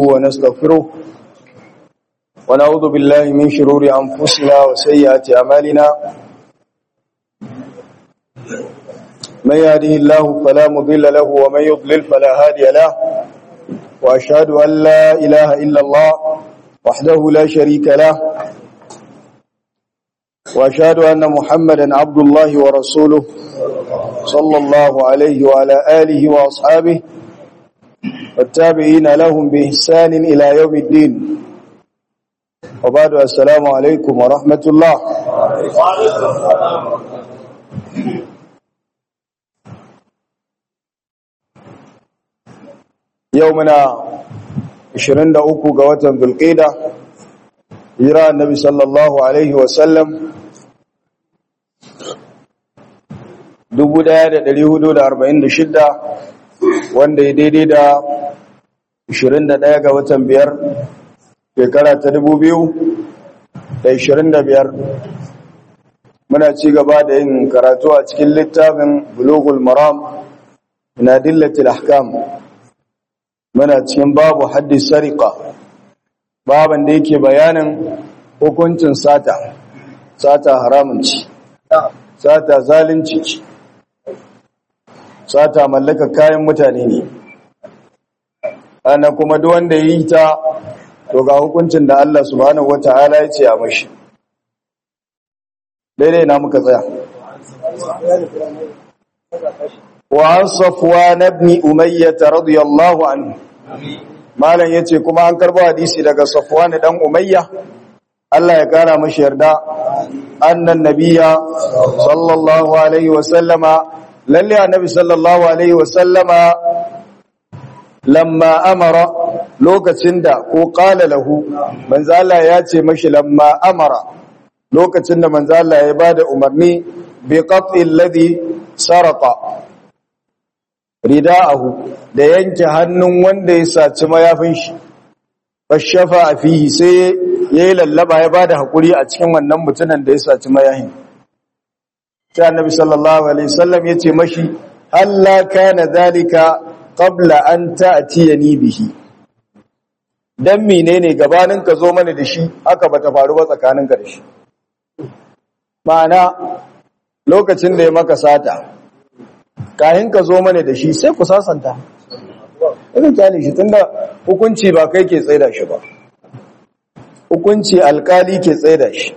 ونستغفره ونعوذ بالله من شرور أنفسنا وسيئات أعمالنا من يهده الله فلا مضل له ومن يضلل فلا هادي له وأشهد أن لا إله إلا الله وحده لا شريك له وأشهد أن محمدا عبد الله ورسوله صلى الله عليه وعلى آله وأصحابه والتابعين لهم بإحسان إلى يوم الدين وبعد السلام عليكم ورحمة الله يومنا 23 ga watan Dhulqa'da hijira annabi sallallahu alaihi wasallam 1446 wanda ya daidai da 21 ga watan biyar shekara ta 2025 muna ci gaba da yin karatu a cikin littafin bulughul maram min adillatil ahkam muna cikin babu haddis sariqa baban da yake bayanin hukuncin sata sata haramun ci sata zalunci ci sata mallaka kayan mutane ne ana kuma duk wanda yi ta to ga hukuncin da Allah subhanahu wataala ya ce a mashi daidai na muka tsaya wa an safwan ibn umayyah radiyallahu anhu malam yace kuma an karbo hadisi daga safwan dan umayya Allah ya kara mashi yarda annan nabiyya sallallahu alaihi wa sallama lalle annabi sallallahu alaihi wa sallama lamma amara lokacin da ko qala lahu manzo Allah ya ce mashi lamma amara lokacin da manzo Allah ya bada umarni bi qat'i alladhi saraqa rida'ahu da yanke hannun wanda ya saci mayafin shi fashafa fihi sai yayi lallaba ya bada hakuri a cikin wannan mutunan da ya saci mayafin sai annabi sallallahu alaihi wasallam yace mashi halla kana zalika qabla an ta'tiyani bihi dan menene gabanin ka zo mana da shi haka bata faru ba tsakanin ka da shi ma'ana lokacin da ya maka sata kayan ka zo mana da shi sai ku sasanta irin kyale shi tunda hukunci ba kai ke tsaida shi ba hukunci alkali ke tsaida shi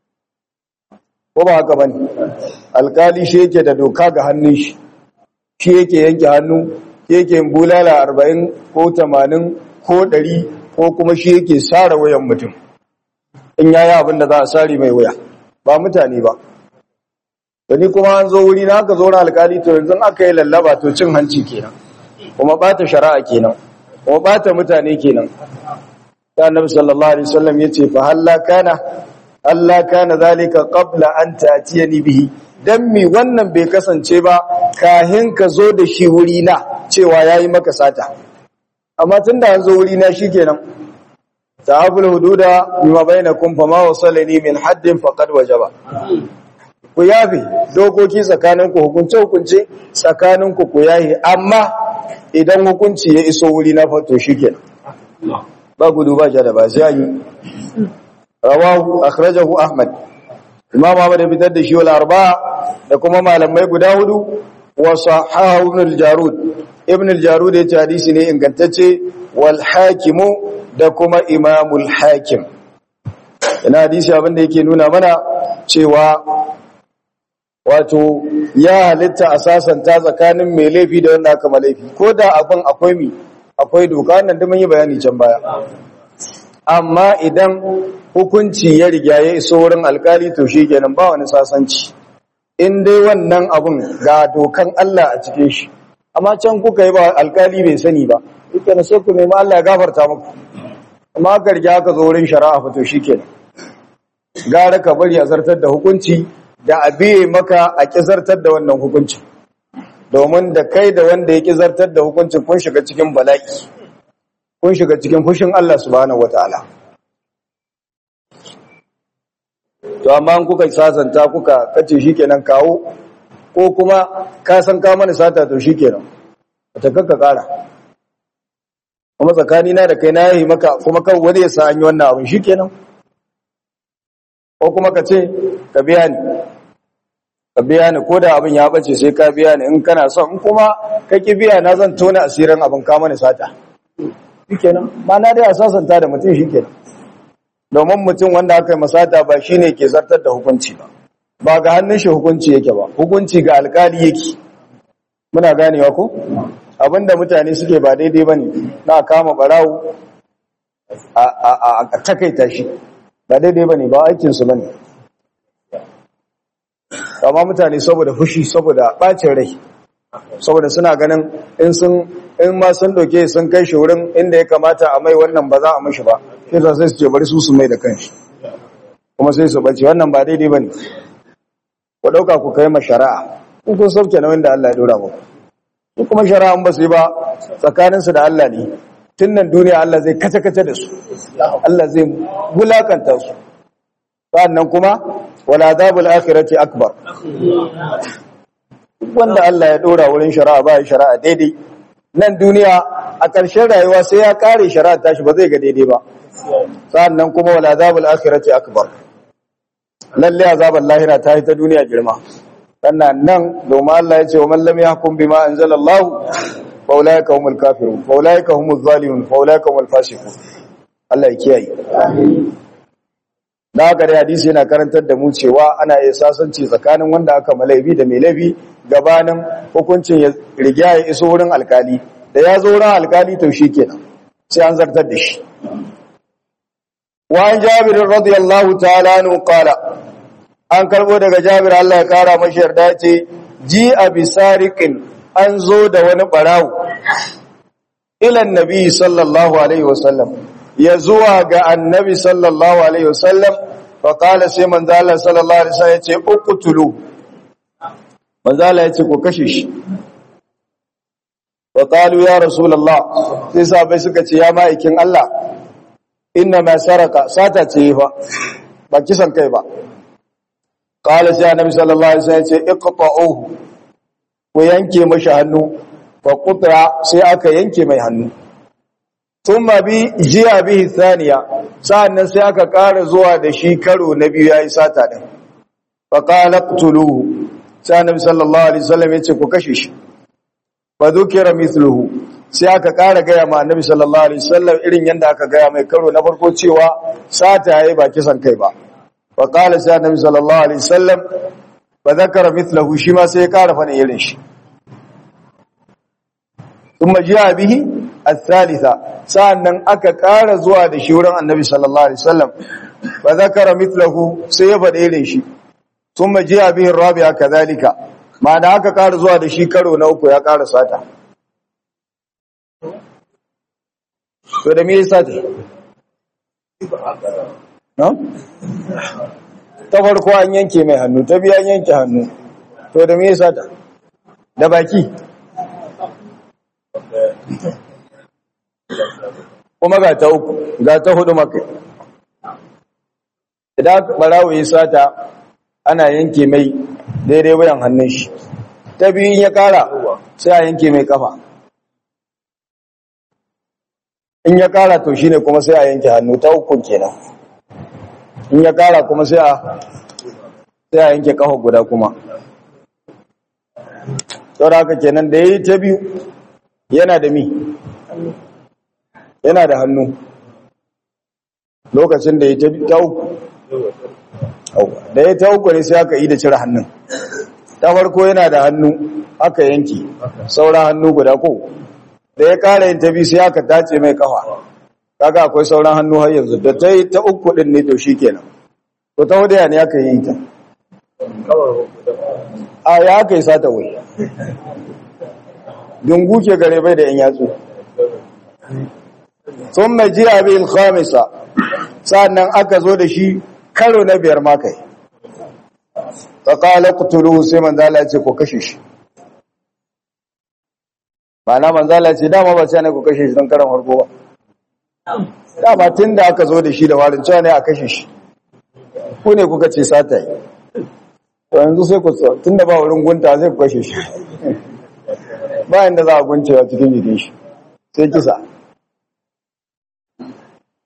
ko ba haka bane alkali shi yake da doka ga hannun shi shi yake yanke hannu yake bulala arba'in ko tamanin ko ɗari ko kuma shi yake sare wayan mutum in yayi abin da za a sare mai waya ba mutane ba da ni kuma an zo wuri na aka zo na alkali to yanzu aka yi lallaba to cin hanci kenan kuma bata shari'a kenan kuma bata mutane kenan ta annabi sallallahu alaihi wasallam yace fa halla kana Allah kana zalika qabla an ta'tiyani bihi dan mi wannan bai kasance ba kahin ka zo da shi wuri na cewa yayi maka sata amma tunda an zo wuri na shikenan ta'abul hududa bima bainakum fama wasalani min haddin faqad wajaba ku yafe dokoki tsakaninku hukunce hukunce tsakaninku ku yayi amma idan hukunci ya iso wuri na fato shikenan ba gudu ba jada ba sai yi rawahu akhrajahu ahmad imam ahmad ya fitar da shi wal arba'a da kuma malamai guda hudu wa sahahu ibn al-jarud ibn al-jarud ya hadisi ne ingantacce wal hakimu da kuma imamul hakim ina hadisi abinda yake nuna mana cewa wato ya halitta a sasanta tsakanin mai laifi da wanda aka malaifi ko da abin akwai mi akwai doka nan da mun yi bayani can baya amma idan hukunci ya riga ya iso wurin alkali to shi kenan ba wani sasanci in dai wannan abun ga dokan Allah a cikin shi amma can kuka yi ba alkali bai sani ba ita na sai ku nemi Allah ya gafarta muku amma aka riga aka zo wurin shari'a fa to shi kenan gara ka bari a zartar da hukunci da a biye maka a kizartar da wannan hukuncin domin da kai da wanda ya kizartar da hukuncin kun shiga cikin bala'i kun shiga cikin fushin Allah subhanahu wataala to amma kuka sasanta kuka kace shikenan kawo ko kuma ka san ka mana sata to shikenan ta kakka kara kuma tsakani na da kai na yayi maka kuma kan wani ya sa an yi wannan abin shikenan ko kuma ka ce ka biya ni ka biya ni ko da abin ya bace sai ka biya ni in kana son in kuma ka ki biya na zan tona asirin abin ka mana sata shikenan ba na dai a sasanta da mutum shikenan domin mutum wanda aka yi masata ba shine ke zartar da hukunci ba ba ga hannun shi hukunci yake ba hukunci ga alkali yake muna ganewa ko abinda mutane suke ba daidai bane na kama barawo a a a takaita shi ba daidai bane ba aikin su bane amma mutane saboda fushi saboda bacin rai saboda suna ganin in sun in ma sun doke sun kai shi wurin inda ya kamata a mai wannan ba za a mishi ba sai za sai su ce bari su su mai da kanshi kuma sai su bace wannan ba daidai bane ku dauka ku kai ma shari'a in kun sauke na wanda Allah ya dora muku in kuma shari'a ba su yi ba tsakanin su da Allah ne tun nan duniya Allah zai kace kace da su Allah zai bulakanta su sannan kuma wala adabul akhirati akbar wanda Allah ya dora wurin shari'a ba ya shari'a daidai nan duniya a ƙarshen rayuwa sai ya kare shari'a tashi ba zai ga daidai ba sannan kuma wala azabul akhirati akbar lalle azabul lahira ta ta duniya girma sannan nan domin Allah ya ce wa man lam yahkum bima anzalallahu fa ulaika humul kafirun fa ulaika humuz zalimun fa ulaika humul fasiqun Allah ya kiyaye da haka dai hadisi yana karantar da mu cewa ana iya sasanci tsakanin wanda aka malaibi da mai laifi gabanin hukuncin ya riga ya iso wurin alkali da ya zo wurin alkali to kenan sai an zartar da shi وعن جابر رضي الله تعالى عنه قال an karbo daga Jabir Allah ya kara mashi yarda ce ji abi sariqin an zo da wani barawo ila annabi sallallahu alaihi wasallam ya zuwa ga annabi sallallahu alaihi wasallam fa qala sai manzo Allah sallallahu alaihi wasallam yace uqtulu manzo Allah yace ko kashe shi wa qalu ya rasulullah sai sahabbai suka ce ya ma'aikin Allah inna ma saraka sata ce fa ba kisan kai ba qala sai annabi sallallahu alaihi wasallam ce iqta'uhu ku yanke mashi hannu fa qutra sai aka yanke mai hannu thumma bi jiya bihi thaniya sa'annan sai aka ƙara zuwa da shi karo na biyu yayi sata din fa qala qtuluhu sai annabi sallallahu alaihi wasallam ya ce ku kashe shi fa dhukira mithluhu sai aka ƙara gaya ma annabi sallallahu alaihi wasallam irin yanda aka gaya mai karo na farko cewa sata yayi ba kisan kai ba fa qala sai annabi sallallahu alaihi wasallam fa zakara mithlahu shi ma sai ya ƙara fani irin shi kuma jiya bihi al-thalitha sa'annan aka ƙara zuwa da shi wurin annabi sallallahu alaihi wasallam fa zakara mithlahu sai ya faɗi irin shi kuma jiya bihi rabi'a kadhalika ma'ana aka ƙara zuwa da shi karo na uku ya ƙara sata to da me yasa ta no ta farko an yanke mai hannu ta biya an yanke hannu to da me yasa ta da baki kuma ga ta uku ga ta hudu maka idan barawo ya sata ana yanke mai daidai wayan hannun shi ta biyu ya kara sai a yanke mai kafa in ya kara to shine kuma sai a yanke hannu ta uku kenan in ya kara kuma sai a sai a yanke kafa guda kuma saboda haka kenan da yayi ta biyu yana da mi yana da hannu lokacin da ya ta uku da ya ta uku ne sai aka yi da cire hannun ta farko yana da hannu aka yanki sauran hannu guda ko da ya kara yin ta biyu sai aka tace mai kafa kaga akwai sauran hannu har yanzu da ta yi ta uku din ne to shikenan to ta wadaya ne aka yi ta a ya aka yi sata wai dungu ke gare bai da yan yatsu sun mai jiya bil khamisa sannan aka zo da shi karo na biyar ma kai ta kala kutulu sai manzala ce ko kashe shi mana manzala ce dama ba sai ne ko kashe shi don karan harko ba dama tun da aka zo da shi da warin cewa ne a kashe shi ku ne kuka ce sata yi to yanzu sai ku tun da ba wurin gunta zai ku kashe shi ba inda za a guncewa cikin jikin shi sai kisa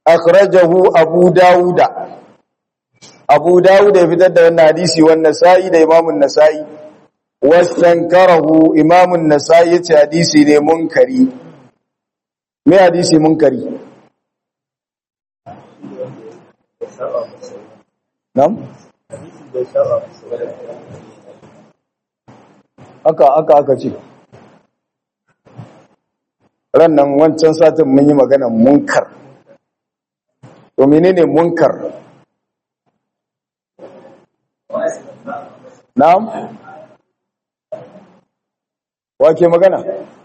akhrajahu abu dauda abu dauda ya fitar da wannan hadisi wannan sa'i da imamun nasa'i wastankarahu imamun nasa'i yace hadisi ne munkari me hadisi munkari nam aka aka aka ce ran nan wancan satin mun yi magana munkar to menene munkar na'am wake magana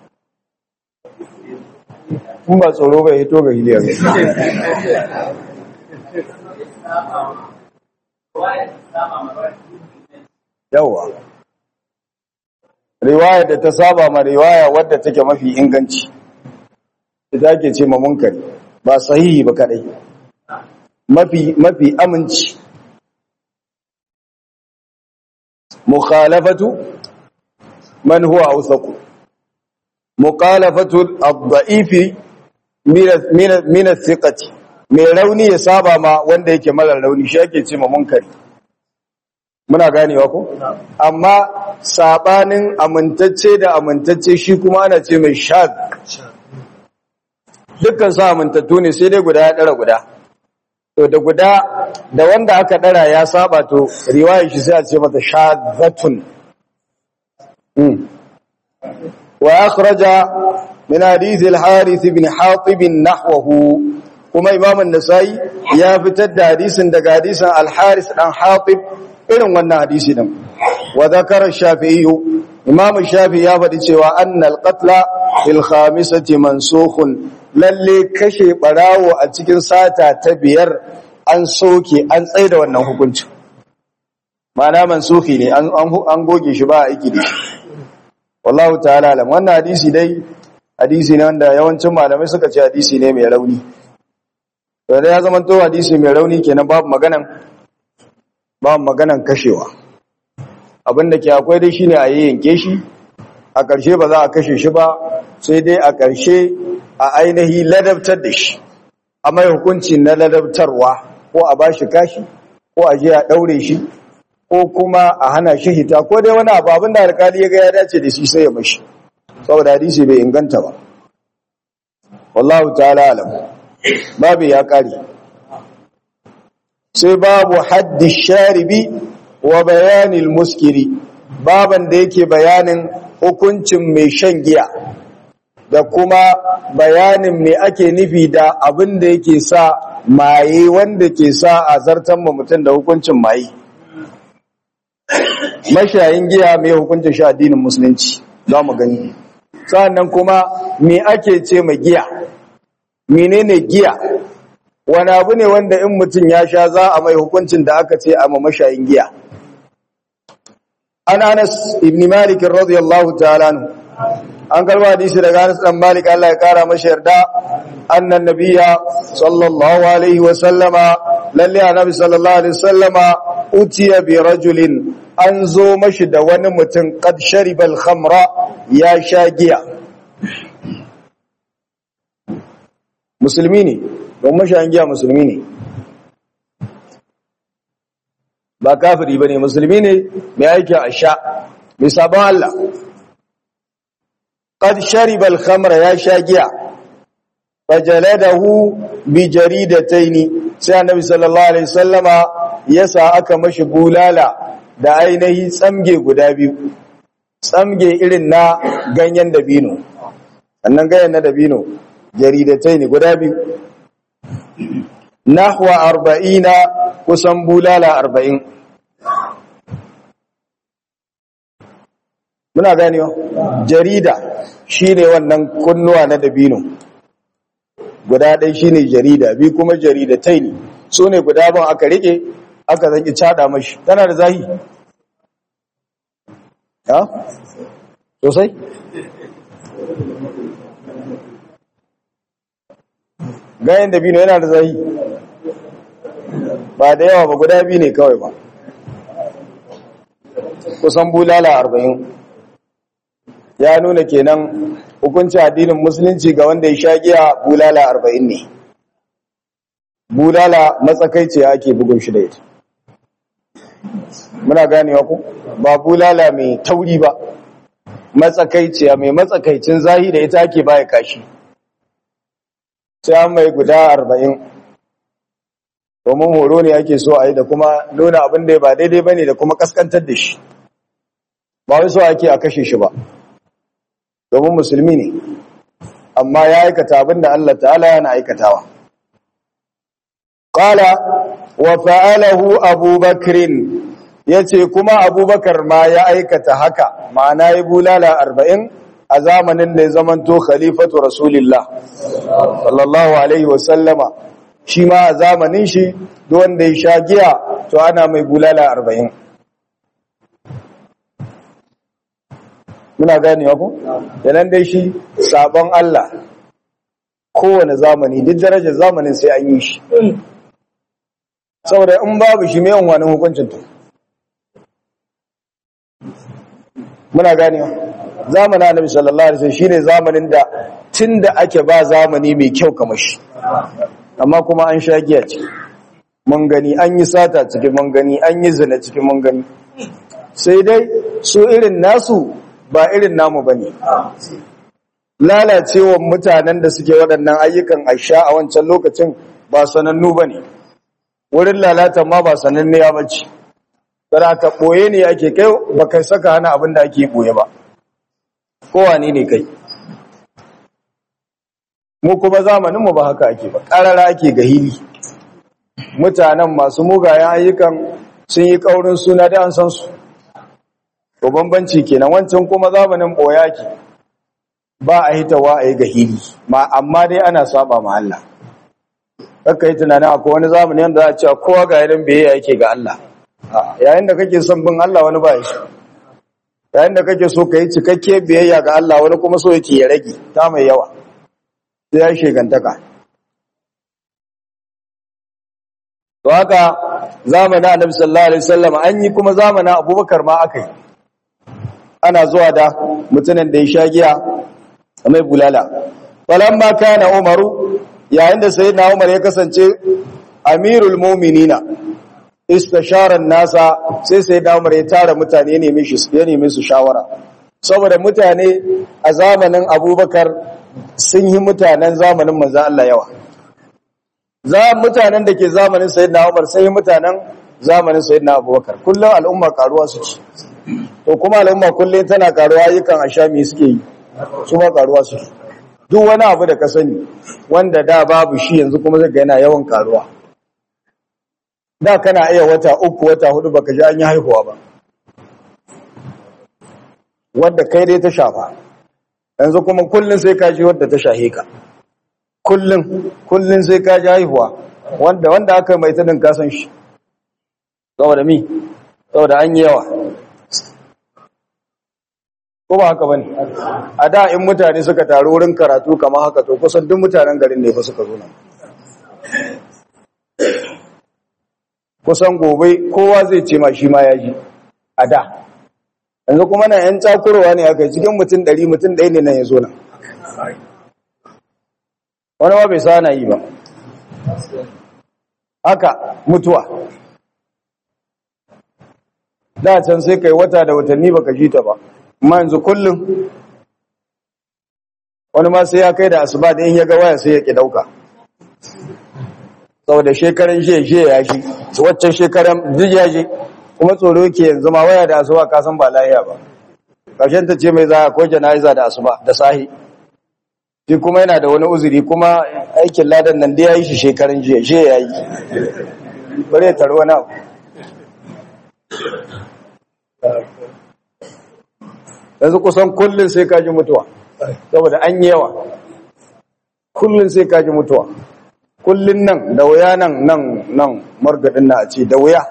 kun ba tsoro bai hito ga hiliyar yawa riwaya da ta saba ma riwaya wadda take mafi inganci ita ke ce ma munkari ba sahihi ba kadai mafi mafi aminci mukhalafatu man huwa awsaqu mukhalafatu ad-da'ifi min as-siqati mai rauni ya saba ma wanda yake mara rauni shi ake ce ma munkari muna ganewa ko amma sabanin amintacce da amintacce shi kuma ana ce mai shad dukkan su amintattu ne sai dai guda ya dara guda to da guda da wanda aka dara ya saba to riwayar shi sai a ce mata shadzatun wa akhraja min hadith al-harith ibn hatib nahwahu kuma imam an-nasai ya fitar da hadisin daga hadisin al-harith dan hatib irin wannan hadisi din wa zakara shafi'i imam shafi'i ya faɗi cewa annal qatla fil khamisati mansukhun lalle kashe barawo a cikin sata ta biyar an soke an tsaida wannan hukuncin ma'ana mansukhi ne an an goge shi ba aiki da shi wallahu ta'ala alam wannan hadisi dai hadisi ne wanda yawancin malamai suka ce hadisi ne mai rauni to da ya zama to hadisi mai rauni kenan babu maganan ba maganan kashewa abinda ke akwai dai shine a yanke shi a ƙarshe ba za a kashe shi ba sai dai a ƙarshe a ainihi ladabtar da shi a mai hukunci na ladabtarwa ko a ba shi kashi ko a je a ɗaure shi ko kuma a hana shi hita ko dai wani abu abinda alkali ya ga ya dace da shi sai ya mashi saboda hadisi bai inganta ba wallahu ta'ala alam babu ya ƙare sai babu haddi sharibi wa bayanil muskiri baban da yake bayanin hukuncin mai shan giya da kuma bayanin me ake nufi da abin da yake sa maye wanda ke sa a zartan ma mutum da hukuncin maye mashayin giya mai hukuncin sha addinin musulunci za mu gani sa'annan kuma me ake ce ma giya menene giya wani abu ne wanda in mutum ya sha za a mai hukuncin da aka ce a ma mashayin giya an anas ibn malik radiyallahu ta'ala an karba hadisi daga anas dan malik Allah ya kara masa yarda annan nabiyya sallallahu alaihi wa sallama lalle annabi sallallahu alaihi wa sallama utiya bi rajulin an zo mashi da wani mutum qad shariba al-khamra ya sha giya musulmi ne don mashayin giya musulmi ne ba kafiri ba ne musulmi ne mai aiki a sha mai sabon Allah ƙad sharibal khamra ya sha giya fajaladahu bi jaridataini sai annabi sallallahu alaihi wasallama yasa aka mashi bulala da ainihi tsamge guda biyu tsamge irin na ganyen dabino annan ganyen na dabino jaridataini guda biyu nahwa arba'ina kusan bulala arba'in muna ganewa jarida shine wannan kunnuwa na dabino guda ɗai shine jarida bi kuma jaridatai ne su ne guda ban aka rike aka zaki cada mashi tana da zahi ha sosai gayen dabino yana da zahi ba da yawa ba guda biyu ne kawai ba kusan bulala arba'in ya nuna kenan hukunci addinin musulunci ga wanda ya sha giya bulala arba'in ne bulala matsakaici ake bugun shi da ita muna ganewa ku ba bulala mai tauri ba matsakaiciya mai matsakaicin zahi da ita ake baya kashi sai an mai guda arba'in domin horo ne ake so a yi da kuma nuna abin da ba daidai ba ne da kuma kaskantar da shi ba wai so ake a kashe shi ba domin musulmi ne amma ya aikata abin da Allah ta'ala yana aikatawa qala wa fa'alahu abubakrin yace kuma abubakar ma ya aikata haka ma'ana ya bulala arba'in a zamanin da ya zamanto khalifatu rasulillah sallallahu alaihi wasallama shi ma a zamanin shi wanda ya sha giya to ana mai bulala arba'in muna ganewa ku yanan dai shi sabon Allah kowane zamani duk darajar zamanin sai an yi shi saboda in babu shi mai wani hukuncin to muna ganewa zamanin annabi sallallahu alaihi wasallam shine zamanin da tunda ake ba zamani mai kyau kamar shi amma kuma an sha giya ce mun gani an yi sata cikin mun gani an yi zina cikin mun gani sai dai su irin nasu ba irin namu bane lalacewar mutanen da suke waɗannan ayyukan aisha a wancan lokacin ba sanannu bane wurin lalata ma ba sananne ya bace dan ka boye ne ake kai ba kai saka hana abin da ake boye ba kowane ne kai mu kuma zamaninmu ba haka ake ba ƙarara ake ga hili mutanen masu mugayen ayyukan sun yi ƙaurin suna da an san su to bambanci kenan wancan kuma zamanin ɓoya ke ba a hitawa a yi ga hili ma amma dai ana saba ma Allah kakka yi tunanin akwai wani zamani yadda za a ce kowa ga yanin biyayya yake ga Allah yayin da kake son bin Allah wani ba ya so yayin da kake so ka yi cikakke biyayya ga Allah wani kuma so yake ya rage ta mai yawa sai ya shegantaka to haka zamanin annabi sallallahu alaihi wasallam an yi kuma zamanin abubakar ma aka yi ana zuwa da mutumin da ya sha giya mai bulala falamma kana umaru yayin da sayyidina umar ya kasance amirul mu'minina istashara nasa sai sayyidina umar ya tara mutane ne mishi ya nemi su shawara saboda mutane a zamanin abubakar sun yi mutanen zamanin manzan Allah yawa za mutanen da ke zamanin sayyidina Umar sai mutanen zamanin sayyidina Abubakar kullum al'umma karuwa suke to kuma al'umma kullum tana karuwa yakan ashami suke yi su ma karuwa suke duk wani abu da ka sani wanda da babu shi yanzu kuma zai ga yana yawan karuwa da kana iya wata uku wata hudu baka ji an yi haihuwa ba wanda kai dai ta shafa yanzu kuma kullun sai ka ji wadda ta shahe ka kullun kullun sai ka ji haihuwa wanda wanda aka mai tudin kasan shi saboda mi saboda an yi yawa ko ba haka bane a da in mutane suka taru wurin karatu kamar haka to kusan duk mutanen garin ne fa suka zo nan kusan gobe kowa zai ce ma shi ma ya ji a da yanzu kuma na yan cakurowa ne aka cikin mutum ɗari mutum ɗaya ne nan ya zo nan wani ma bai sa na yi ba haka mutuwa da can sai kai wata da watanni baka ji ta ba amma yanzu kullum wani ma sai ya kai da asuba da in ya ga waya sai ya ki dauka saboda shekaran shi shi ya shi waccan shekaran duk ya shi kuma tsoro ke yanzu ma waya da asuba ka san ba lahiya ba ƙarshen ta ce mai za a ko jana'iza da asuba da sahi shi kuma yana da wani uzuri kuma aikin ladan nan da ya yi shi shekarun jiya shi ya yi bari ya taro wani abu yanzu kusan kullum sai kaji mutuwa saboda an yi yawa kullum sai kaji mutuwa kullum nan da wuya nan nan nan margadin na a ce da wuya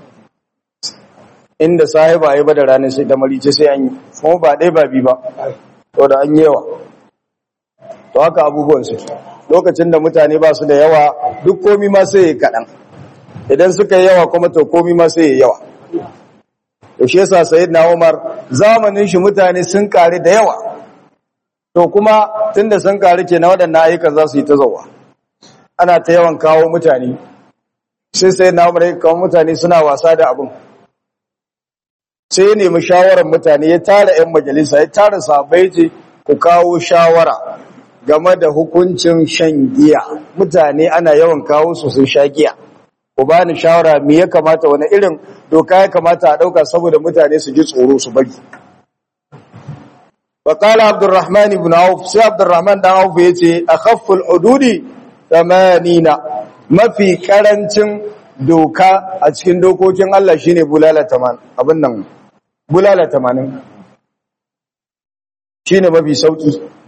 inda sahiba ya ba da ranar sai da marice sai an yi kuma ba ɗaya ba bi ba to da an yi yawa to haka abubuwan su lokacin da mutane ba su da yawa duk komi ma sai ya kaɗan idan suka yi yawa kuma to komi ma sai ya yawa to shi yasa sayyidina Umar zamanin shi mutane sun kare da yawa to kuma tunda sun kare kenan waɗannan ayyukan za su yi ta zawa ana ta yawan kawo mutane sai sai na umar ya kawo mutane suna wasa da abin sai ya nemi shawarar mutane ya tara 'yan majalisa ya tara sabai ce ku kawo shawara game da hukuncin shan giya mutane ana yawan kawo su sun sha giya ku bani shawara me ya kamata wani irin doka ya kamata a ɗauka saboda mutane su ji tsoro su bari وقال عبد الرحمن بن عوف سي عبد الرحمن بن عوف yace akhafful hududi 80 mafi karancin doka a cikin dokokin Allah shine bulala 80 abin nan bulala 80 shine mafi sauki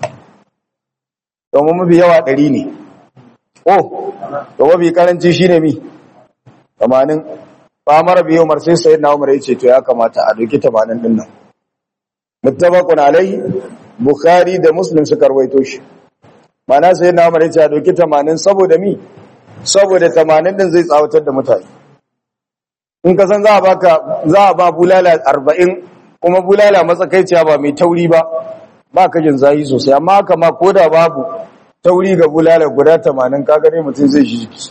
domin mafi yawa 100 ne oh to mafi karanci shine mi 80 fa mara biyo mar sai sayyidina Umar yace to ya kamata a doki 80 din nan muttafaqun alaihi bukhari da muslim suka rawaito shi mana sai na umar yace a doki 80 saboda mi saboda 80 din zai tsawatar da mutane in ka san za a baka za a ba bulala 40 kuma bulala matsakaiciya ba mai tauri ba ba ka jin zahi sosai amma haka ma koda babu tauri ga bulala guda 80 kaga dai mutum zai shi jiki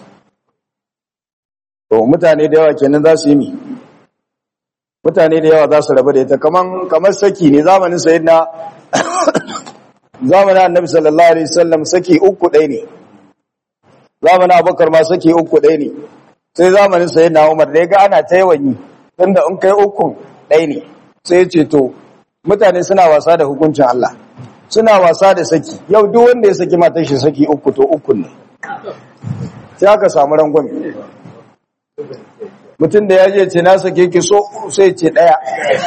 to mutane da yawa kenan za su yi mi mutane da yawa za su rabu da ita kaman kamar saki ne zamanin sayyidina zamanin annabi sallallahu alaihi wasallam saki uku ɗaya ne zamanin abubakar ma saki uku ɗaya ne sai zamanin sayyidina umar da ya ga ana ta yawan yi tunda in kai uku ɗaya ne sai ya ce to mutane suna wasa da hukuncin Allah suna wasa da saki yau duk wanda ya saki matar shi saki uku to uku ne sai aka samu rangwame mutum da ya je ce na sake ki so sai ce daya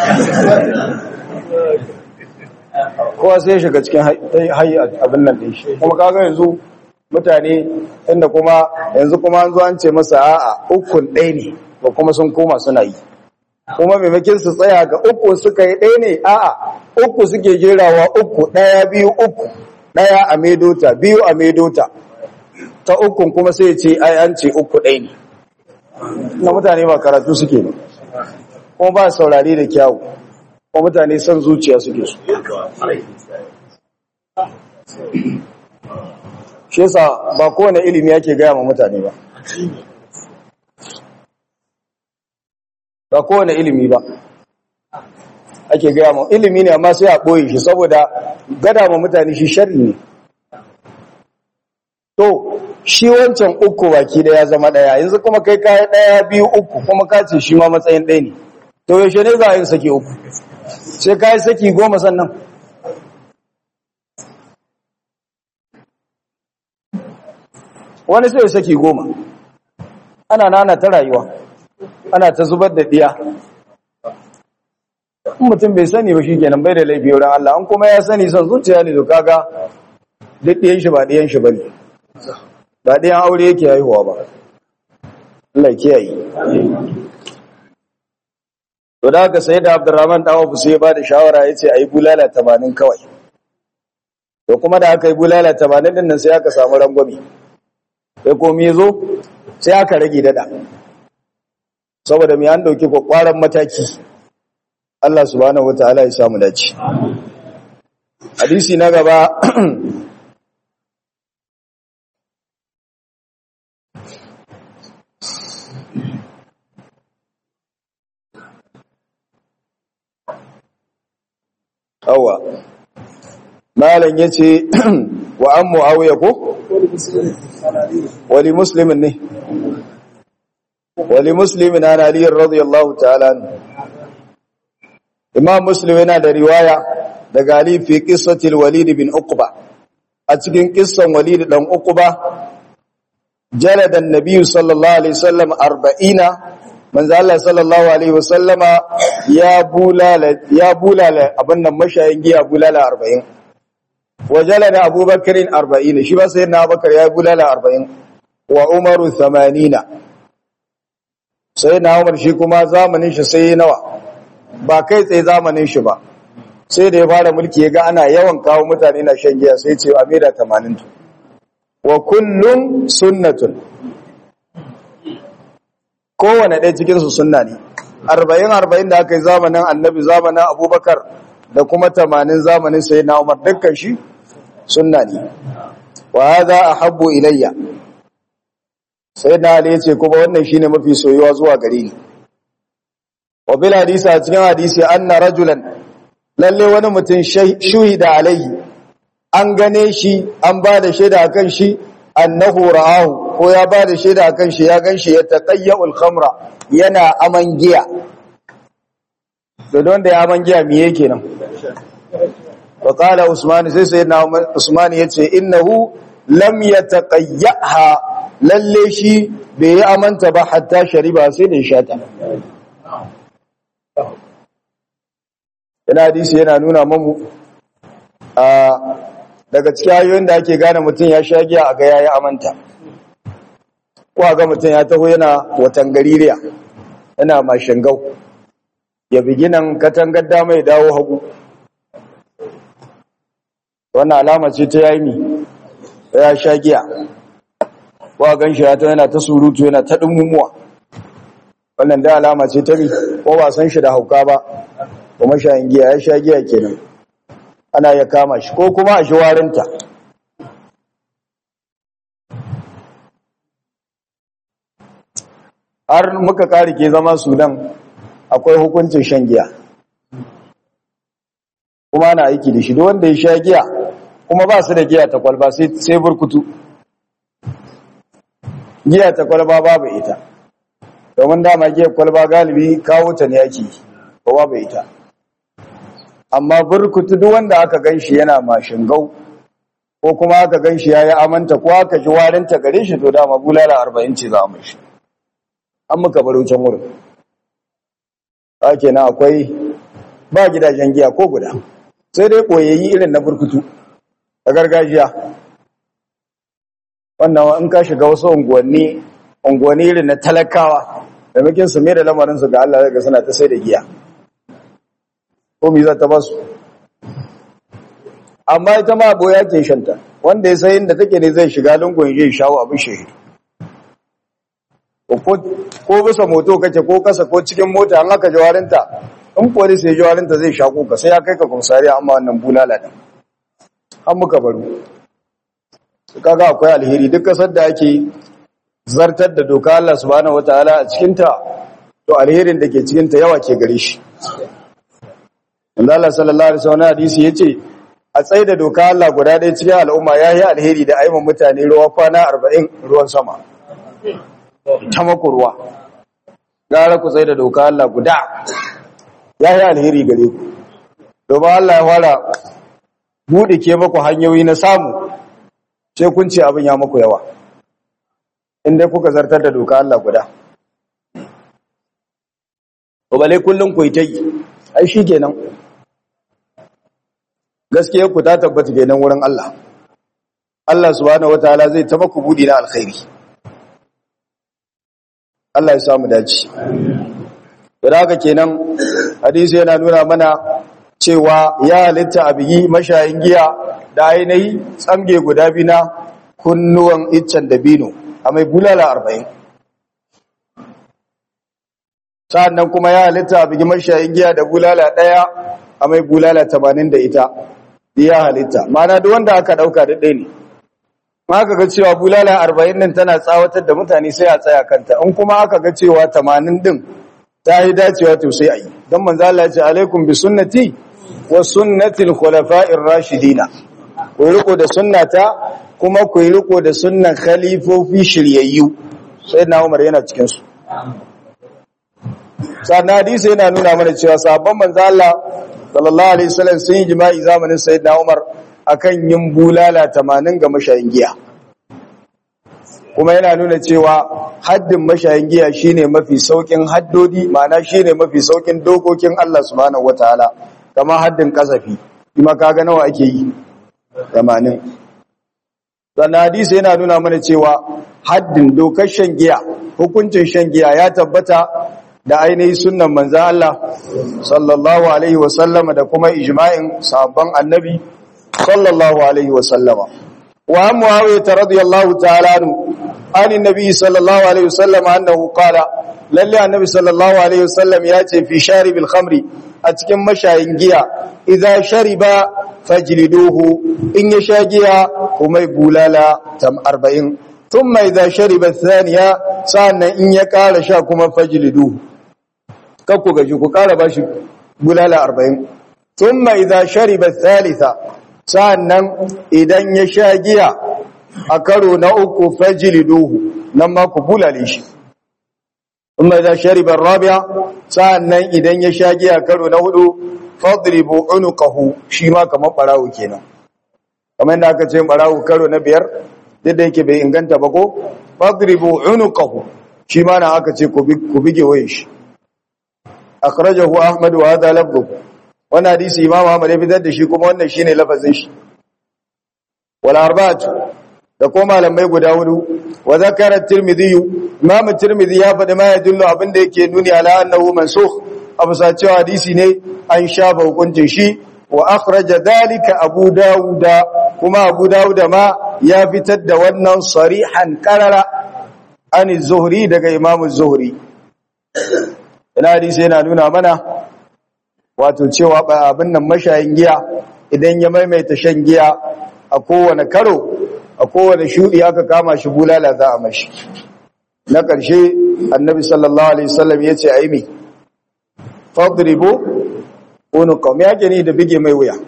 kowa sai shiga cikin hayi abin nan din shi kuma kaga yanzu mutane inda kuma yanzu kuma an zo an ce masa a'a ukun ɗaya ne ba kuma sun koma suna yi kuma maimakin su tsaya ga uku suka yi ɗaya ne a'a uku suke jerawa uku ɗaya biyu uku ɗaya a medota biyu a medota ta ukun kuma sai ce ai an ce uku ɗaya ne na mutane ba karatu suke ne kuma ba saurari da kyawu kuma mutane son zuciya suke su shi yasa ba kowane ilimi yake gaya ma mutane ba ba kowane ilimi ba ake gaya ma ilimi ne amma sai a ɓoye shi saboda gada ma mutane shi shari ne to shi wancan uku baki da ya zama daya yanzu kuma kai kayi daya biyu uku kuma ka ce shi ma matsayin ɗaya ne to yaushe ne za a yi saki uku sai kayi saki goma sannan wani sai saki goma ana nana ta rayuwa ana ta zubar da diya in mutum bai sani ba shi kenan bai da laifi wurin Allah an kuma ya sani son zuciya ne to kaga duk ɗiyan shi ba ɗiyan shi ba ne ba ɗayan aure yake haihuwa ba Allah kiyaye to da haka sai da Abdurrahman dan Auf sai ya bada shawara yace ayi bulala 80 kawai to kuma da aka yi bulala 80 din nan sai aka samu rangwami sai komai yazo sai aka rage dada saboda mai an dauki kwakwaran mataki Allah subhanahu wataala ya samu dace hadisi na gaba awa malam yace wa an muawiya ko wali muslimin ne wali muslimin an ali radiyallahu ta'ala imam muslim yana da riwaya daga ali fi qissatil walid bin uqba a cikin kissan walid dan uqba jalada an-nabiy sallallahu alaihi wasallam 40 manzo Allah sallallahu alaihi wasallama ya bulala ya bulala abin nan mashayin giya bulala 40 wajala da Abubakar 40 shi ba sai na Abubakar ya bulala 40 wa Umar 80 sai na Umar shi kuma zamanin shi sai nawa ba kai tsaye zamanin shi ba sai da ya fara mulki ya ga ana yawan kawo mutane na shan giya sai ce amira 80 wa kullun sunnatun kowane ɗaya cikinsu sunna ne arba'in arba'in da aka yi zamanin annabi zamanin abubakar da kuma tamanin zamanin sai na umar dukkan shi sunna ne wa haza a habbo ilayya sai na ali yace kuma wannan shine mafi soyuwa zuwa gare ni wa bil hadisi a cikin hadisi anna rajulan lalle wani mutum shuhida alaihi an gane shi an ba da shaida akan shi annahu ra'ahu ko ya ba da shaida akan shi ya ganshi ya taqayyul khamra yana aman giya da don da ya aman giya me yake nan wa qala usman sai sai na usman yace innahu lam yataqayyaha lalle shi bai yi amanta ba hatta shariba sai da ya shata yana hadisi yana nuna mamu a daga cikin hanyoyin da ake gane mutum ya sha giya a ga yayi amanta ko a ga mutum ya taho yana watan gaririya yana mashingau ya biginan katangar dama ya dawo hagu wannan alama ce ta yayi mi ya sha giya ko a gan shi ya ta yana ta surutu yana ta dumumuwa wannan da alama ce ta mi ko ba san shi da hauka ba kuma shayin giya ya sha giya kenan ana ya kama shi ko kuma a shi warinta har muka kare ke zama sudan akwai hukuncin shan giya kuma ana aiki da shi da wanda ya sha giya kuma ba su da giya ta kwalba sai burkutu giya ta kwalba babu ita domin dama giya kwalba galibi kawo ta ne ake ba babu ita amma burkutu duk wanda aka ganshi yana mashingau ko kuma aka ganshi yayi amanta ko aka ji warinta gare shi to dama bulala 40 ce za mu shi an muka baro can wurin na akwai ba gidajen giya ko guda sai dai koyayi irin na burkutu a gargajiya wannan in ka shiga wasu unguwanni unguwanni irin na talakawa da mukin su mai da lamarin su ga Allah daga suna ta sai da giya ko mi za ta basu amma ita ma boya ke shanta wanda ya sayin da take ne zai shiga lungun ya shawo abin shehi ko bisa moto kake ko kasa ko cikin mota an aka jawarinta in polis ya jawarinta zai shako ka sai ya kai ka komisariya amma wannan bulala din an muka baro kaga akwai alheri duk kasar da ake zartar da doka Allah subhanahu wataala a cikin ta to alherin da ke cikin ta yawa ke gare shi Inda Allah sallallahu alaihi wasallam hadisi yace a tsaye da doka Allah guda ɗaya cikin al'umma yayi alheri da aiman mutane ruwa kwana 40 ruwan sama ta maku ruwa gara ku tsaye da doka Allah guda yayi alheri gare ku domin Allah ya fara bude ke maku hanyoyi na samu sai kun ce abin ya maku yawa inda kuka zartar da doka Allah guda ko bale kullun ku yi ta yi ai shi kenan gaskiya ku ta tabbata kenan wurin Allah Allah subhanahu wataala zai ta maku budi na alkhairi Allah ya samu dace da haka kenan hadisi yana nuna mana cewa ya halitta abiyi mashayin giya da ainihi tsamge guda biyu na kunnuwan iccen dabino a mai bulala arba'in sa'annan kuma ya halitta abiyi mashayin giya da bulala ɗaya a mai bulala tamanin da ita ya halitta mana duk wanda aka ɗauka da ɗaya ne aka ga cewa bulala arba'in din tana tsawatar da mutane sai a tsaya kanta in kuma aka ga cewa tamanin din ta yi dacewa to sai a yi don manzo Allah ya ce alaikum bi sunnati wa sunnati al-khulafa'ir rashidina ku riko da sunnata kuma ku riko da sunnan khalifofi shiryayyu sai na Umar yana cikin su sannan hadisi yana nuna mana cewa sabon manzo Allah sallallahu alaihi wasallam sun yi jima'i zamanin sayyidina Umar akan yin bulala 80 ga mashayin giya kuma yana nuna cewa haddin mashayin giya shine mafi saukin haddodi ma'ana shine mafi saukin dokokin Allah subhanahu wataala kama haddin kasafi kuma kaga nawa ake yi 80 sannan hadisi yana nuna mana cewa haddin dokar shan giya hukuncin shan giya ya tabbata da ainihin sunnan manzan Allah sallallahu alaihi wasallama da kuma ijma'in sabon annabi sallallahu alaihi wasallama wa muawiya radiyallahu ta'ala anhu an annabi sallallahu alaihi wasallama annahu qala lalle annabi sallallahu alaihi wasallam ya ce fi sharibil khamri a cikin mashayin giya idza shariba fajliduhu in ya sha giya kuma bulala tam 40 thumma idza shariba thaniya sa'annan in ya kara sha kuma fajlidu kakku gaji ku kara bashi bulala 40 thumma idza shariba thalitha sa'annan idan ya sha giya a karo na uku fajliduhu nan ma ku bulale shi thumma idza shariba rabi'a sa'annan idan ya sha giya karo na hudu fadribu unuqahu shi ma kamar barawo kenan kamar yadda aka ce barawo karo na biyar duk da yake bai inganta ba ko fadribu unuqahu shi ma na aka ce ku bige waye shi akhrajahu ahmad wa hadha lafdhu wannan hadisi imam ahmad ya fitar da shi kuma wannan shine lafazin shi wal arba'atu da ko malamai guda hudu wa zakara tirmidhi imam tirmidhi ya faɗi ma ya dillo abinda yake nuni ala annahu mansukh abu sa cewa hadisi ne an shafa hukuncin shi wa akhraja dalika abu dauda kuma abu dauda ma ya fitar da wannan sarihan qarara an zuhri daga imam zuhri ina hadisi yana nuna mana wato cewa abin nan mashayin giya idan ya maimaita shan giya a kowane karo a kowane shudi aka kama shi bulala za a mashi na ƙarshe annabi sallallahu alaihi wasallam ya ce aimi fadribu unuqam ya gani da bige mai wuya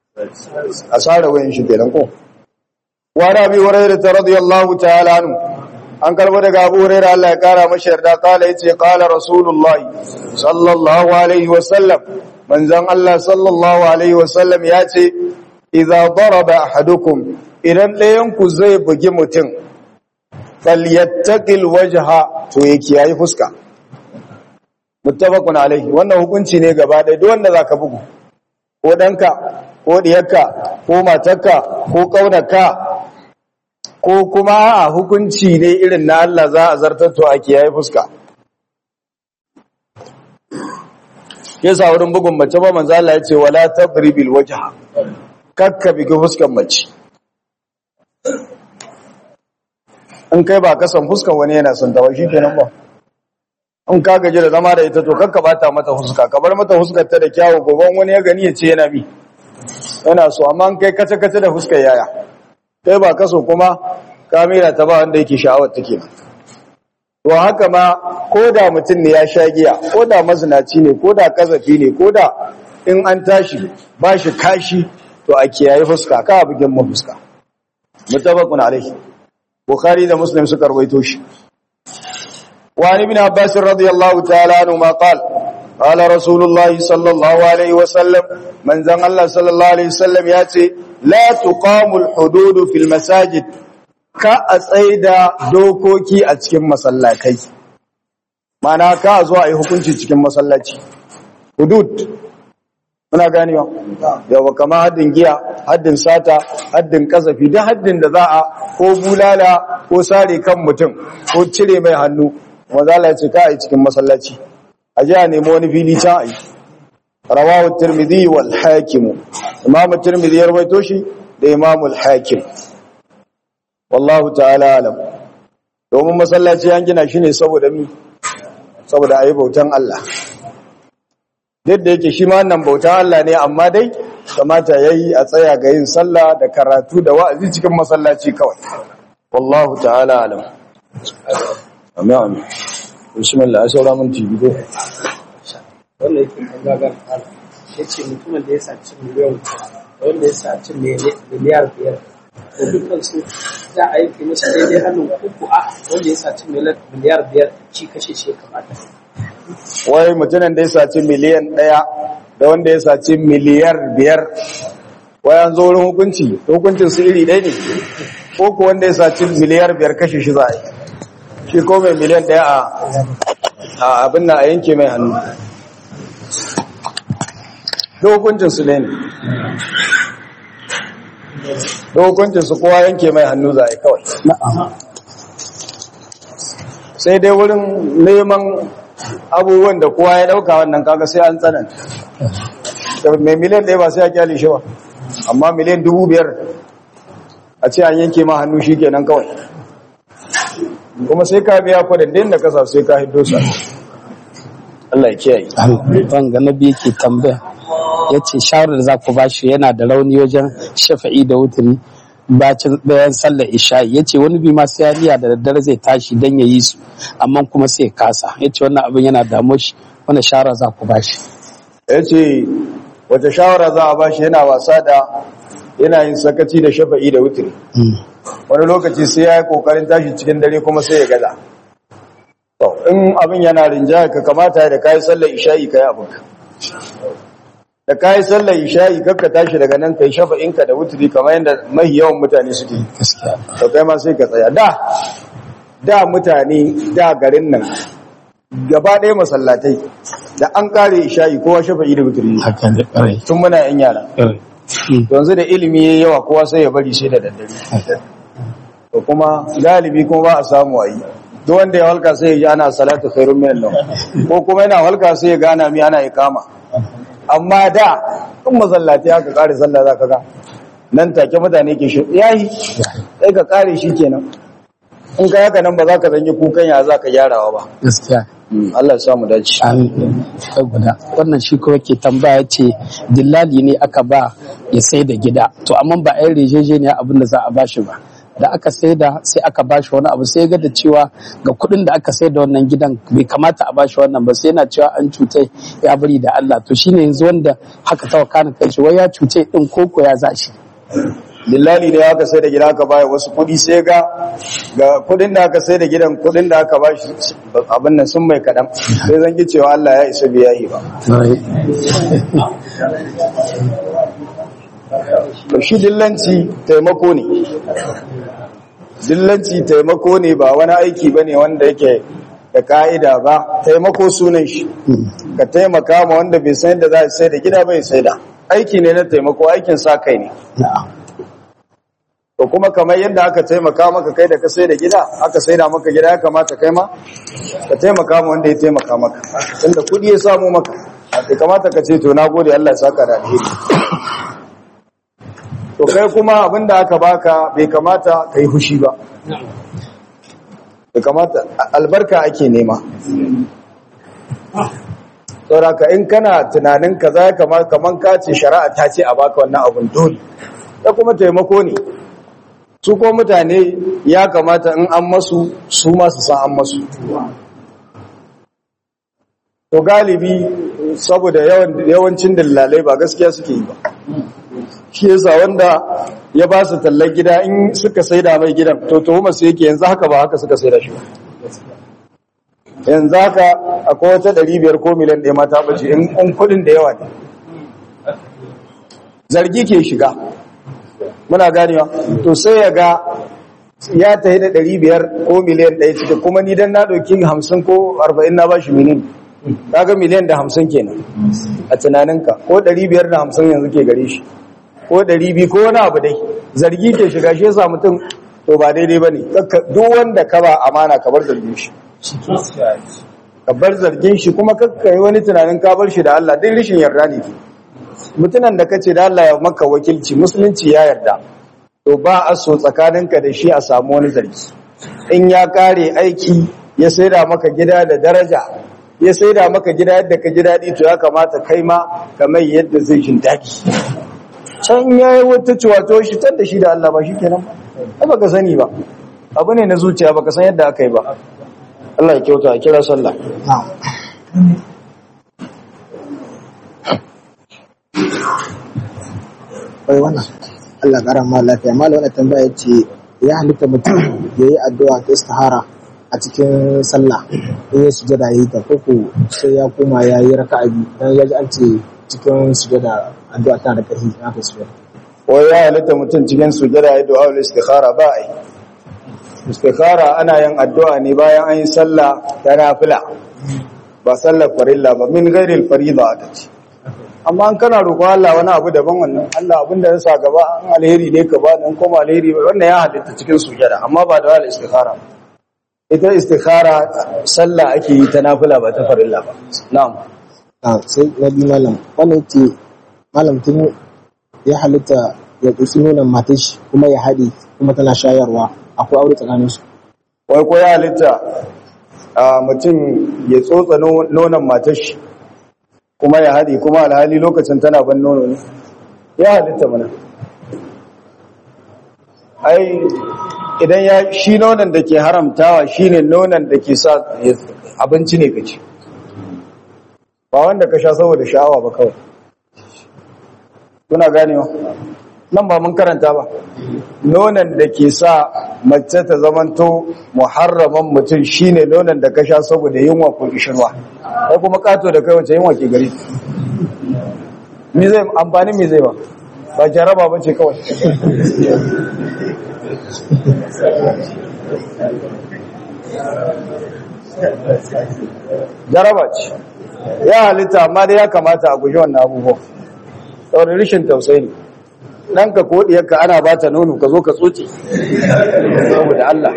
asara wayan shi kenan ko wa rabi hurairah radiyallahu ta'ala anhu an karbo daga Abu Hurairah Allah ya kara masa yarda kala yace qala rasulullahi sallallahu alaihi wasallam manzon Allah sallallahu alaihi wasallam yace idza daraba ahadukum idan ɗayan ku zai bugi mutum falyattaqil wajha to yake yayi fuska muttafaqun alaihi wannan hukunci ne gaba ɗaya duk wanda zaka bugu ko danka ko diyarka ko matarka ko kaunarka ko kuma a hukunci ne irin na Allah za a zartar to a kiyaye fuska yasa wurin bugun mace ba manzo Allah ya ce wala tadribil wajha kakka bigi fuskan mace in kai ba kasan fuskan wani yana son ta shi kenan ba in ka gaji da zama da ita to kakka bata mata fuska ka bar mata fuskar ta da kyawu goban wani ya gani ya ce yana bi yana so amma in kai kace kace da fuskar yaya kai ba kaso kuma kamera ta ba wanda yake sha'awar take to haka ma ko da mutum ne ya sha giya ko da mazinaci ne ko da kazafi ne ko da in an tashi ba shi kashi to a kiyaye fuska ka bugin mu fuska mutabaqun alaihi bukhari da muslim suka rawaito shi wa ibn abbas radiyallahu ta'ala anhu ma qala qala rasulullah sallallahu alaihi wasallam manzan allah sallallahu alaihi wasallam yace la tuqamul hudud fil masajid ka a tsaida dokoki a cikin masallatai mana ka zo a yi hukunci cikin masallaci hudud muna ganewa yawa kama haddin giya haddin sata haddin kasafi duk haddin da za a ko bulala ko sare kan mutum ko cire mai hannu mazala ce ka a yi cikin masallaci a ji a nemi wani fili can a yi rawahu tirmidhi wal hakim imam tirmidhi ya rawaito shi da imam al hakim wallahu ta'ala alam domin masallaci an gina shi ne saboda mi saboda ayi bautan Allah duk da yake shi ma wannan bautan Allah ne amma dai kamata yayi a tsaya ga yin sallah da karatu da wa'azi cikin masallaci kawai wallahu ta'ala alam amin amin bismillah a saura mun tibi ko wannan yake gagar ya ce mutumin da ya saci miliyan wanda ya saci miliyar biyar da dukkan su za a yi musu daidai hannun uku a wanda ya saci miliyar biyar ci kashe shi kamata wai mutumin da ya saci miliyan ɗaya da wanda ya saci miliyar biyar wai an zo wurin hukunci hukuncin su iri ɗaya ne ko ku wanda ya saci miliyar biyar kashe shi za a yi shi ko mai miliyan ɗaya a abin na a yanke mai hannu da hukuncin su ne da hukuncin su kowa yanke mai hannu za a yi kawai sai dai wurin neman abubuwan da kowa ya dauka wannan kaga sai an tsananta mai miliyan ɗaya ba sai ya kyale shi ba amma miliyan dubu biyar a ce an yanke ma hannu shi kenan kawai kuma sai ka biya kwadandin da kasa sai ka hiddo sa Allah ya kiyaye wanga na biyu ke tambaya ya ce shawarar da za ku ba shi yana da rauni wajen shafa'i da wuturi bacin bayan sallar isha'i ya ce wani bi ma sai ya niyya da daddare zai tashi don ya yi su amma kuma sai ya kasa ya ce wannan abin yana damu shi wani shara za ku bashi ya ce wata shawara za a ba shi yana wasa da yana yin sakaci da shafa'i da wutiri wani lokaci sai ya yi kokarin tashi cikin dare kuma sai ya gaza to in abin yana rinjaya ka kamata da kayi sallar isha'i ka yi abin da kayi sallar isha'i kakka tashi daga nan kai shafa'inka da wutiri kamar yadda mahi yawan mutane suke yi gaskiya to kai ma sai ka tsaya da da mutane da garin nan gaba ɗaya masallatai da an kare isha'i kowa shafa'i da wutiri ne. hakan da ƙarai tun muna yan yara yanzu da ilimi yayi yawa kowa sai ya bari sai da daddare to kuma galibi kuma ba a samu a yi duk wanda ya halka sai ya ji ana salatu khairun min nawm ko kuma yana halka sai ya gana mi ana ikama amma da in mazallati aka kare sallah zaka ga nan take mutane ke shi yayi sai ka kare shi kenan in ka haka nan ba za ka zanyi kukan ya za ka gyarawa ba gaskiya Allah ya samu dace Amin. Ta guda. Wannan shi kuma ke tambaya ce dillali ne aka ba ya sai da gida. To amma ba a yi rejejeniya abin da za a bashi ba. Da aka sai da sai aka bashi wani abu sai ga da cewa ga kuɗin da aka sai da wannan gidan bai kamata a bashi wannan ba sai yana cewa an cutai ya bari da Allah. To shine yanzu wanda haka ta wakana kai shi wai ya cuce din koko ya za shi. dillali da aka sai da gida aka baya wasu kudi sai ga ga kudin da aka sai da gidan kudin da aka ba shi abin nan sun mai kadan sai zan ki cewa Allah ya isa biya yi ba to shi dillanci taimako ne dillanci taimako ne ba wani aiki bane wanda yake da ka'ida ba taimako sunan shi ka taimaka ma wanda bai san yadda za a sai da gida bai sai da aiki ne na taimako aikin sa kai ne to kuma kamar yadda aka taimaka maka kai da ka sai da gida aka sai da maka gida ya kamata kai ma ka taimaka ma wanda ya taimaka maka tunda kudi ya samu maka ya kamata ka ce to na gode Allah ya saka da alheri to kai kuma abinda aka baka bai kamata ka yi fushi ba bai kamata albarka ake nema sauraka in kana tunanin ka za kamar kaman ka ce shari'a ta ce a baka wannan abun dole da kuma taimako ne su ko mutane ya kamata in an masu su masu san an masu to galibi saboda yawancin dillalai ba gaskiya suke yi ba shi yasa wanda ya ba su tallar gida in suka saida mai gidan to tuhuma su yake yanzu haka ba haka suka saida shi ba yanzu haka akwai wata ɗari biyar ko miliyan ɗaya mata bace in kudin da yawa ne zargi ke shiga muna ganewa to sai ya ga ya tafi da ɗari biyar ko miliyan ɗaya ciki kuma ni dan na ɗauki hamsin ko arba'in na bashi miliyan kaga miliyan da hamsin kenan a tunaninka ko ɗari biyar da hamsin yanzu ke gare shi ko ɗari biyu ko wani abu dai zargi ke shiga shi yasa mutum to ba daidai ba ne duk wanda ka ba amana ka bar zargin shi ka bar zargin shi kuma kakka yi wani tunanin ka bar shi da Allah duk rishin yarda ne mutunan da kace da Allah ya maka wakilci musulunci ya yarda to ba a so tsakaninka da shi a samu wani zargi in ya kare aiki ya saida maka gida da daraja ya saida maka gida yadda ka ji daɗi to ya kamata kai ma ka mai yadda zai jin daɗi can ya yi wata ciwato shi can da shi da Allah ba shi kenan ba ba ka sani ba abu ne na zuciya ba ka san yadda aka yi ba Allah ya kyauta a kira sallah wai wannan Allah ƙara ma lafiya malam wannan tambaya ce ya halitta mutum ya yi addu'a ta istihara a cikin sallah in ya sujada ya yi ta koko sai ya koma ya yi raka'a biyu dan ya ji an ce cikin sujada addu'a tana da ƙarfi na ka sujada wai ya halitta mutum cikin sujada ya du'a ul istikhara ba ai istikhara ana yin addu'a ne bayan an yi sallah ta nafila ba sallar farilla ba min ghairil farida aka ce amma an kana roƙo Allah wani abu daban wannan Allah abin da ya sa gaba an alheri ne ka ba dan kuma alheri wannan ya halitta cikin sujada amma ba da wal istikhara ita istikhara sallah ake yi ta nafila ba ta farilla ba na'am a sai na bi malam wannan ce malam tun ya halitta ya ɗauki nonon matar shi kuma ya haɗe kuma tana shayarwa akwai aure tsakanin su wai ko ya halitta a mutum ya tsotsa nonon matar shi kuma ya haɗe kuma alhali lokacin tana ban nono ne ya halitta mana ai idan ya shi nonon da ke haramtawa shine nonon da ke sa abinci ne kaci ba wanda ka sha saboda sha'awa ba kawai kuna ganewa nan ba mun karanta ba nonon da ke sa mace ta zamanto muharraman mutum shine nonon da ka sha saboda yunwa ko kishirwa sai kuma kato da kai wace yunwa ke gari me zai amfani me zai ba ba jaraba ba ce kawai jaraba ce ya halitta amma dai ya kamata a guji wannan abubuwan saboda rishin tausayi ne ɗanka ko ɗiyarka ana ba ta nono ka zo ka tsoce saboda Allah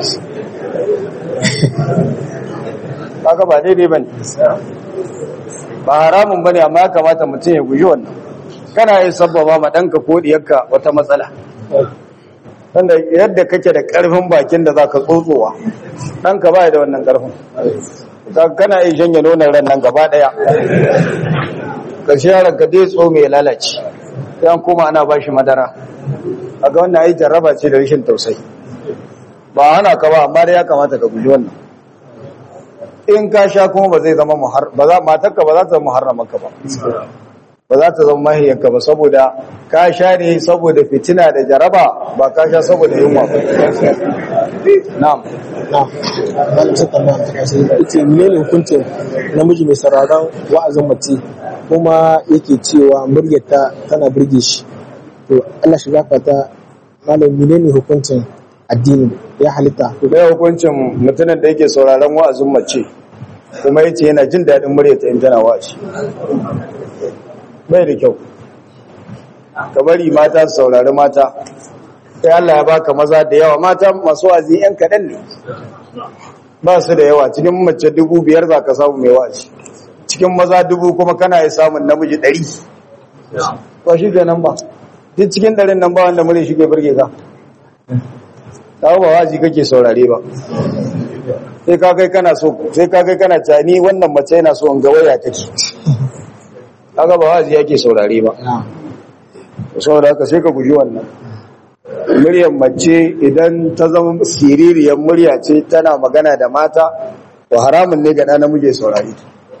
haka ba daidai ba ne ba haramun ba ne amma ya kamata mutum ya guji wannan kana yi sabbaba ma ɗanka ko ɗiyarka wata matsala wanda yadda kake da ƙarfin bakin da za ka tsotsowa ɗanka ba da wannan ƙarfin kana yi shanye nonon ran nan gaba ɗaya ƙarshe yaron ka dai tso mai lalace yan kuma ana ba shi madara a ga wannan ai jarraba ce da rashin tausayi ba hana ka ba amma dai ya kamata ka guji wannan in ka sha kuma ba zai zama muhar ba za matarka ba za ta zama muharramanka ba ba za ta zama mahiyarka ba saboda ka sha ne saboda fitina da jaraba ba ka sha saboda yunwa ba na'am na malam sai tambaya ta karshe yace menene hukuncin namiji mai sauraron wa'azin mace kuma yake cewa muryarta tana burge shi to Allah shi gafarta malam menene hukuncin addini ya halitta to mai hukuncin mutumin da yake sauraron wa'azin mace kuma yace yana jin daɗin muryarta in tana wa'azi bai da kyau ka bari mata su saurari mata sai Allah ya baka maza da yawa mata masu wa'azi yan kaɗan ne ba su da yawa cikin mace dubu biyar za ka samu mai wa'azi cikin maza dubu kuma kana yi samun namiji ɗari ba shi ke nan ba duk cikin ɗarin nan ba wanda mure shi ke birge ka ta ba wa'azi kake saurare ba sai ka kai kana so sai ka kai kana cani wannan mace yana so in ga waya take kaga ba wa'azi yake saurare ba saboda haka sai ka guji wannan muryar mace idan ta zama siririyar murya ce tana magana da mata to haramun ne ga ɗana muke saurari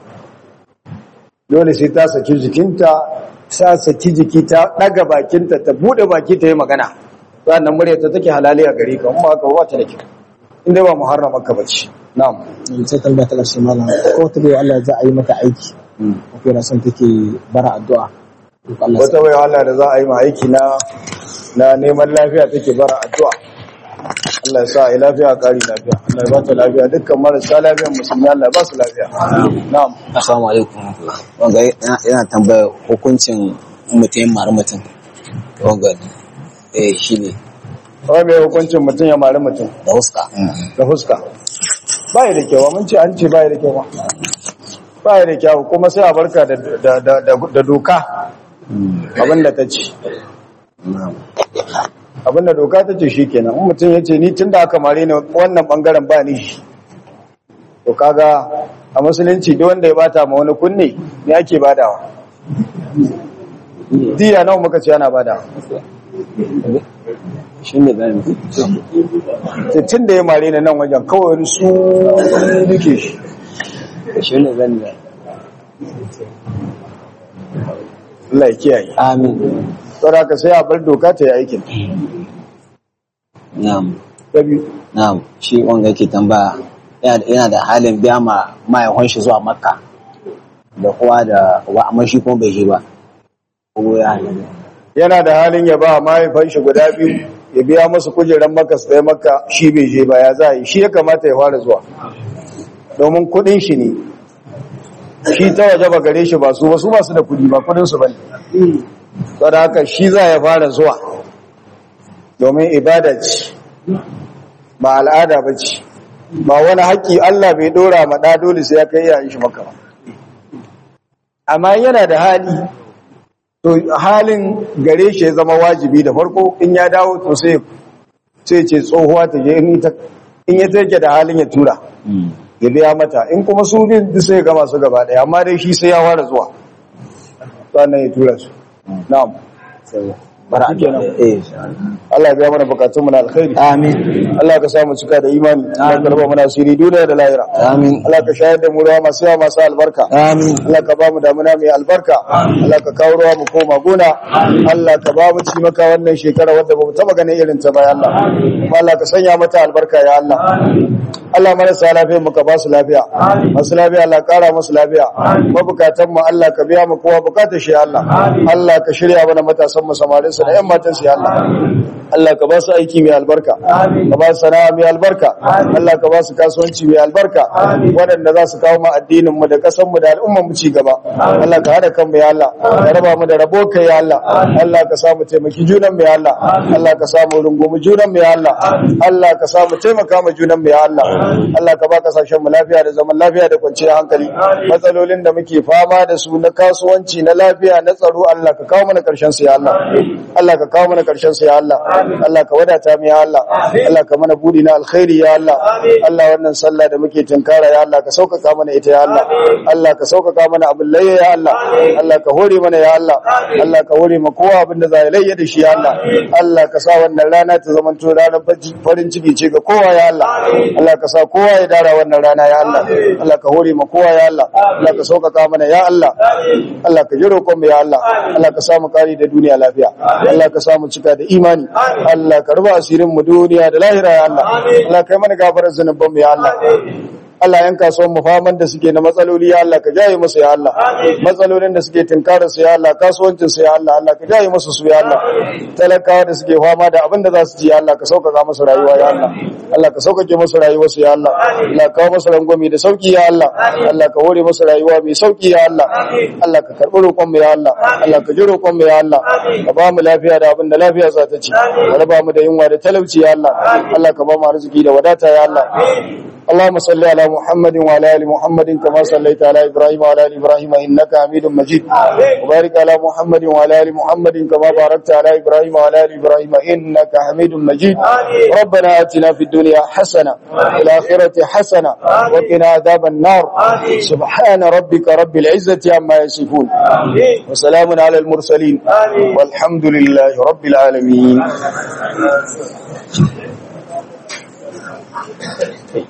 dole sai ta saki jikinta ta saki jiki ta ɗaga bakinta ta buɗe baki ta yi magana sannan murya ta take halali a gari kan ba ka ba ta da kyau inda ba muharrama ka bace na'am sai tambaya ta karshe malam ko wata bai Allah za a yi mata aiki ko na son take bara addu'a to Allah wata bai Allah da za a yi ma aiki na na neman lafiya take bara addu'a Allah ya sa a yi lafiya kari lafiya Allah ya ba ta lafiya dukkan marasa lafiyan musulmi Allah ya ba su lafiya na'am Assalamu alaikum. Wanga yana- yana tambaya hukuncin mutum mara mutum. Wanga eh shi ne kawai mai hukuncin mutum ya mari mutum da huska. da fuska ba ya da kyau mun ce an ce ba ya da kyau ba ba ya da kyau kuma sai a barka da da da da doka abinda ta ce abinda doka ta ce shikenan in mutum ya ce ni tunda aka mare ni wannan bangaren ba ni shi to kaga a musulunci duk wanda ya bata ma wani kunne ne ake badawa diya nawa muka ce ana badawa Shi ne bayan tun da ya mare ni nan wajen kawai wani su duke shi shi ne zan yi. Allah ya kiyaye Amin. saboda ka sai a bar doka ta yi aikin Na'am. ta biyu Na'am. Shi wanga yake tambaya yana yana da halin biya ma mahaifin shi zuwa Makka. Da kowa da wa amma shi kuma bai je ba. Ko ya halin. yana da halin ya ba mahaifan shi guda biyu ya biya musu kujeran maka su ɗaya maka shi bai je ba ya za a yi shi ya kamata ya fara zuwa domin kuɗin shi ne shi ta waje ba gare shi ba su ba su ba su da kuɗi ba kuɗin su ba ne saboda haka shi za ya fara zuwa domin ibada ce ba al'ada ba ce ba wani haƙƙi Allah bai ɗora ma ɗa dole sai ya kai yayin shi maka ba amma yana da hali to halin gare shi ya zama wajibi da farko in ya dawo to sai sai ce tsohuwa ta je in ta in ya take da halin ya tura ya biya mata in kuma su din duk sai gama su gaba daya amma dai shi sai ya fara zuwa sannan ya tura su na'am bara Shikenan. eh Allah ya biya mana bukatun mu na alkhairi amin Allah ka sa mu cika da imani Allah ka raba mana asiri duniya da lahira amin Allah ka shayar da mu ruwa masu yawa masu albarka amin Allah ka ba mu damuna mai albarka Allah ka kawo ruwa mu koma gona Allah ka ba mu ci maka wannan shekara wadda ba mu taba ganin irin ta ba ya Allah kuma Allah ka sanya mata albarka ya Allah Allah marasa lafiya mu ka ba su lafiya masu lafiya Allah kara musu lafiya mabukatan mu Allah ka biya mu kowa bukatar shi ya Allah Allah ka shirya mana matasan mu samarin su da yan matan su ya Allah Allah ka ba su aiki mai albarka ka ba su sana'a mai albarka Allah ka ba su kasuwanci mai albarka waɗanda za su kawo mu addinin mu da ƙasar mu da al'ummar mu ci gaba Allah ka hada kan mu ya Allah ka raba mu da rabo kai ya Allah Allah ka samu taimaki junan mu ya Allah Allah ka samu rungumi junan mu ya Allah Allah ka samu taimaka mu junan mu ya Allah Allah ka ba kasashen mu lafiya da zaman lafiya da kwanciyar hankali matsalolin da muke fama da su na kasuwanci na lafiya na tsaro Allah ka kawo mana karshen su ya Allah Allah ka kawo mana karshen su ya Allah Allah ka wadata mu ya Allah Allah ka mana budi na alkhairi ya Allah Allah wannan sallah da muke tunkara ya Allah ka sauƙaƙa mana ita ya Allah Allah ka sauƙaƙa mana abin layya ya Allah Allah ka hore mana ya Allah Allah ka hore ma kowa abin da za ya layya da shi ya Allah Allah ka sa wannan rana ta zama to ranar farin ciki ce ga kowa ya Allah Allah ka sa kowa ya dara wannan rana ya Allah Allah ka hore ma kowa ya Allah Allah ka sauƙaƙa mana ya Allah Allah ka ji roƙon mu ya Allah Allah ka samu kari da duniya lafiya Allah ka samu cika da imani Allah ka ruba asirin mu duniya da lahira ya Allah Allah kai mana gafarar zunuban mu ya Allah Allah yan kasuwan mu faman da suke na matsaloli ya Allah ka jaye musu ya Allah matsalolin da suke tinkara su ya Allah kasuwancin su ya Allah Allah ka jaye musu su ya Allah talakawa da suke fama da abin da za su ci ya Allah ka sauƙaƙa musu rayuwa ya Allah Allah ka sauƙaƙe musu rayuwar su ya Allah Allah ka kawo musu rangwame da sauƙi ya Allah Allah ka hore musu rayuwa mai sauƙi ya Allah Allah ka karɓi roƙon mu ya Allah Allah ka ji roƙon mu ya Allah ka ba mu lafiya da abin da lafiya za ta ci ka raba mu da yunwa da talauci ya Allah Allah ka ba mu arziki da wadata ya Allah اللهم صل على محمد وعلى ال محمد كما صليت على ابراهيم وعلى ال ابراهيم انك حميد مجيد وبارك على محمد وعلى ال محمد كما باركت على ابراهيم وعلى ال ابراهيم انك حميد مجيد ربنا اتنا في الدنيا حسنه وفي الاخره حسنه وقنا عذاب النار سبحان ربك رب العزه عما يصفون وسلام على المرسلين والحمد لله رب العالمين